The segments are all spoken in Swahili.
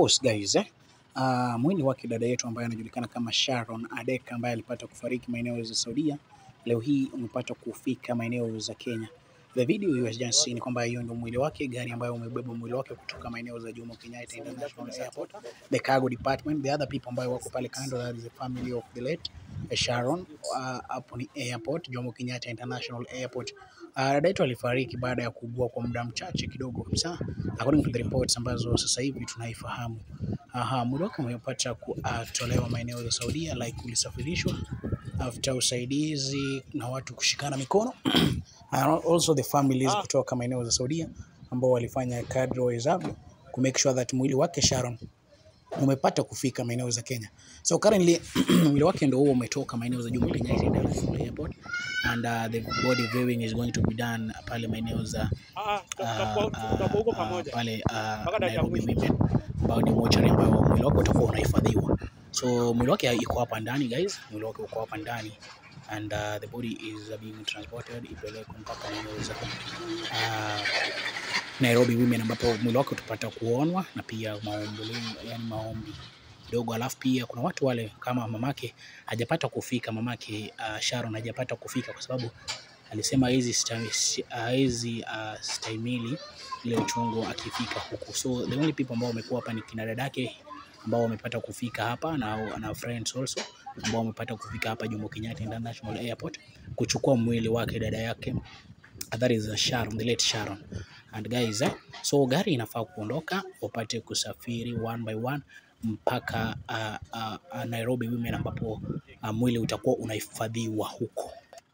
course guys eh, uh, mwili wake dada yetu ambaye anajulikana kama Sharon Adeka ambaye alipata kufariki maeneo za Saudia, leo hii umepata kufika maeneo za Kenya. The video you have just seen kwamba hiyo ndio mwili wake, gari ambayo umebeba mwili wake kutoka maeneo za Jomo Kenyatta International Airport, the cargo department, the other people ambao wako pale kando, that is the family of the late Sharon uh, hapo ni airport, Jomo Kenyatta International Airport. Uh, dada yetu alifariki baada ya kuugua kwa muda mchache kidogo kabisa, according to the reports ambazo sasa hivi tunaifahamu. Aha, mwili wake umepata kutolewa maeneo ya Saudia, like ulisafirishwa after usaidizi na watu kushikana mikono and also the families kutoka maeneo za Saudia ambao walifanya kadri wawezavyo ku make sure that mwili wake Sharon umepata kufika maeneo za Kenya. So currently mwili wake ndio huo umetoka maeneo za Jomo Kenyatta International Airport and uh, the body viewing is going to be done pale maeneo za Ah, uh, tutakuwa huko uh, pamoja. pale uh, Mpaka dakika Nairobi mwisho. Women ambao ni mochari ambayo mwili wake utakuwa unahifadhiwa. So mwili wake iko hapa ndani guys, mwili wake uko hapa ndani and uh, the body is uh, being transported ipelekwe mpaka maeneo za uh, Nairobi Women ambapo mwili wake utapata kuonwa na pia maombi, yani maombi kidogo, alafu pia kuna watu wale kama mamake hajapata kufika, mamake uh, Sharon hajapata kufika kwa sababu alisema hizi sta- ah, hizi uh, stahimili ile uchungu akifika huku. So the only people ambao wamekuwa hapa ni kina dadake ambao wamepata kufika hapa na, na friends also ambao wamepata kufika hapa Jomo Kenyatta International Airport kuchukua mwili wake dada yake that is Sharon, the late Sharon. And guys, eh, so gari inafaa kuondoka wapate kusafiri one by one mpaka uh, uh, uh, Nairobi Women ambapo uh, mwili utakuwa unahifadhiwa huko.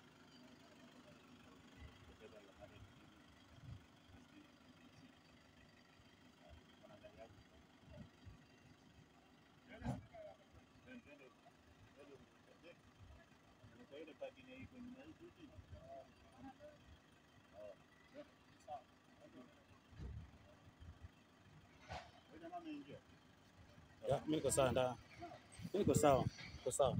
Ya, mimi niko sawa nda. Mimi niko sawa. Niko sawa.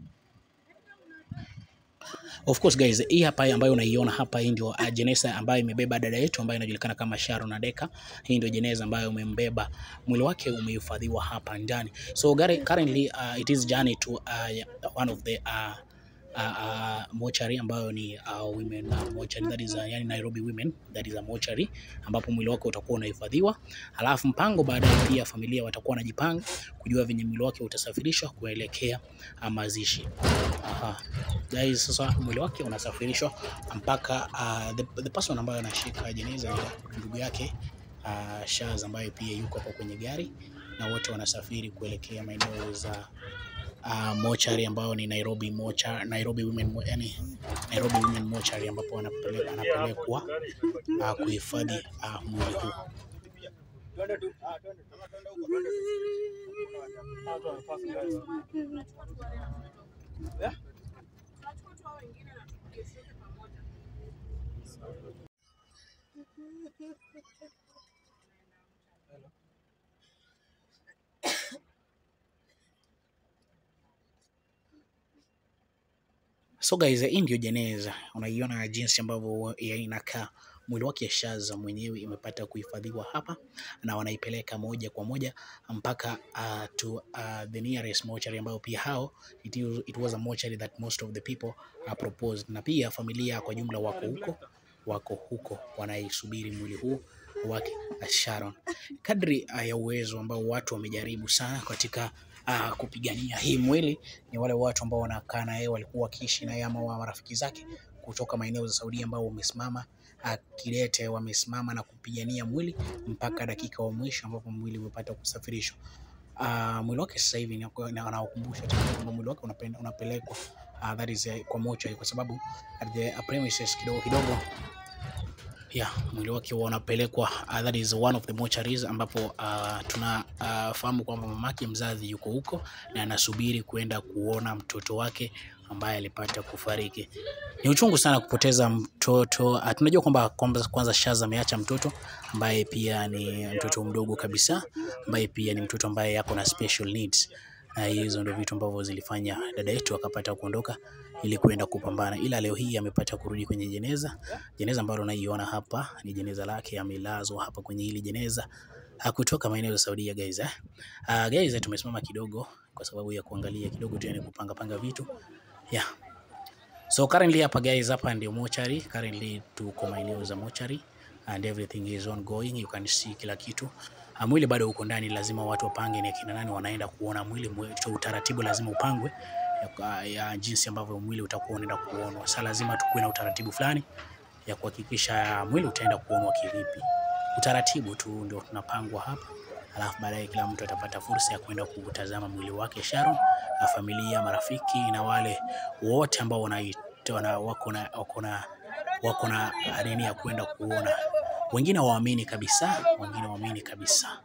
Of course guys, hii hapa ambayo unaiona hapa, hii ndio uh, jeneza ambayo imebeba dada yetu ambayo inajulikana kama Sharon Adeka. Hii ndio jeneza ambayo umembeba, mwili wake umehifadhiwa hapa ndani. So gari, currently uh, it is journey to uh, one of the uh, uh, uh, mortuary ambayo ni uh, women uh, mortuary that is uh, yani Nairobi Women that is a mortuary ambapo mwili wake utakuwa unahifadhiwa, alafu mpango baadaye pia familia watakuwa wanajipanga kujua venye mwili wake utasafirishwa kuelekea uh, mazishi. Aha. Guys, sasa mwili wake unasafirishwa mpaka uh, the, the person ambayo anashika jeneza ni ndugu yake uh, Shaz ambaye pia yuko hapo kwenye gari na wote wanasafiri kuelekea maeneo za uh, mochari ambayo ni Nairobi mocha, Nairobi Women mo- yani Nairobi Women Mortuary ambapo wanapele- wanapelekwa uh, kuhifadhi uh, mwili huu. So guys, hii ndio jeneza, unaiona jinsi ambavyo ya inakaa. Mwili wake Shaza mwenyewe imepata kuhifadhiwa hapa na wanaipeleka moja kwa moja mpaka uh, to uh, the nearest mortuary ambayo pia hao it, is, it was a mortuary that most of the people uh, proposed, na pia familia kwa jumla wako huko wako huko wanaisubiri mwili huu wake uh, Sharon. Kadri uh, ya uwezo ambao watu wamejaribu sana katika uh, kupigania hii mwili ni wale watu ambao wanakaa na yeye walikuwa wakiishi na yeye ama wa marafiki zake kutoka maeneo za Saudia ambao wamesimama uh, kidete, wamesimama na kupigania mwili mpaka dakika wa mwisho ambapo mwili umepata kusafirishwa. Uh, mwili wake sasa hivi ni- na- anawakumbusha tena kwamba mwili wake unape- unapelekwa uh, that is uh, kwa mochari kwa sababu at the uh, premises kidogo kidogo yeah, mwili wake huwa unapelekwa uh, that is one of the mortuaries ambapo uh, tunafahamu uh, kwamba mamake mzazi yuko huko na anasubiri kuenda kuona mtoto wake ambaye alipata kufariki. Ni uchungu sana kupoteza mtoto. Uh, tunajua kwamba kwamba kwanza Shaz ameacha mtoto ambaye pia ni mtoto mdogo kabisa, ambaye pia ni mtoto ambaye yako na special needs na hizo ndio vitu ambavyo zilifanya dada yetu akapata kuondoka ili kuenda kupambana, ila leo hii amepata kurudi kwenye jeneza. Jeneza ambalo unaiona hapa ni jeneza lake, amelazwa hapa kwenye hili jeneza uh, kutoka maeneo ya Saudia guys eh. Uh, guys tumesimama kidogo kwa sababu ya kuangalia kidogo tu yani kupanga panga vitu. Yeah. So currently hapa guys hapa ndio mochari. Currently tuko maeneo za mochari and everything is ongoing. You can see kila kitu. Uh, mwili bado uko ndani, lazima watu wapange ni akina nani wanaenda kuona mwili. Mwe- so Utaratibu lazima upangwe ya, ya jinsi ambavyo mwili utakuwa unaenda kuonwa. Sasa lazima tukuwe na utaratibu fulani ya kuhakikisha mwili utaenda kuonwa kivipi. Utaratibu tu ndio tunapangwa hapa, alafu baadaye kila mtu atapata fursa ya kwenda kutazama mwili wake Sharon, na familia, marafiki na wale wote ambao wanaita wana- wako na wako na wako na nini ya kwenda kuona. Wengine waamini kabisa, wengine waamini kabisa.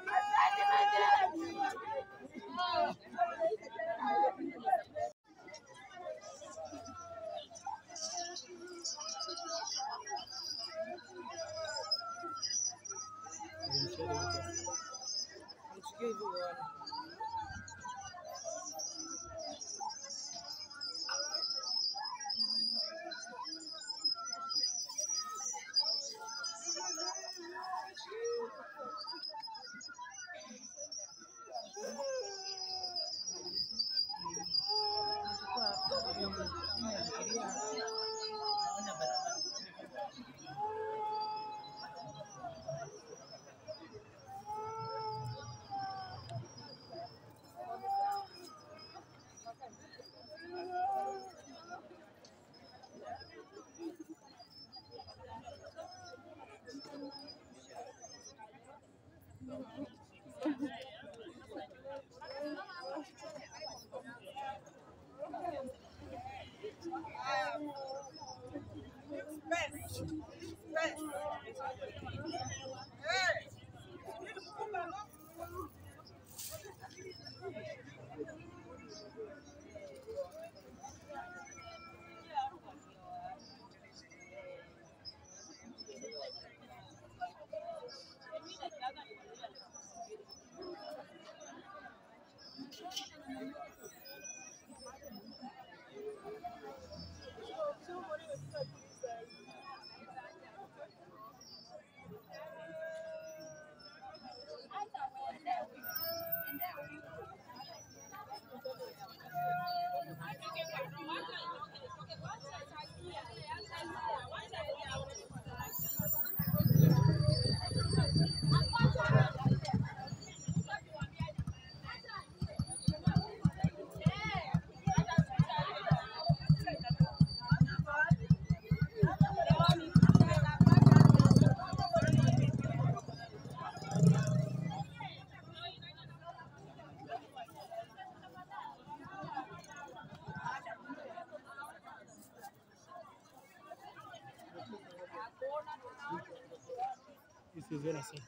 Siziona sasa.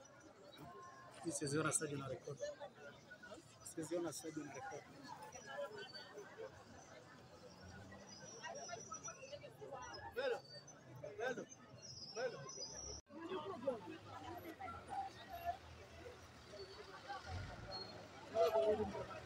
Siziona sasa na record. Siziona sasa na record. Thank you.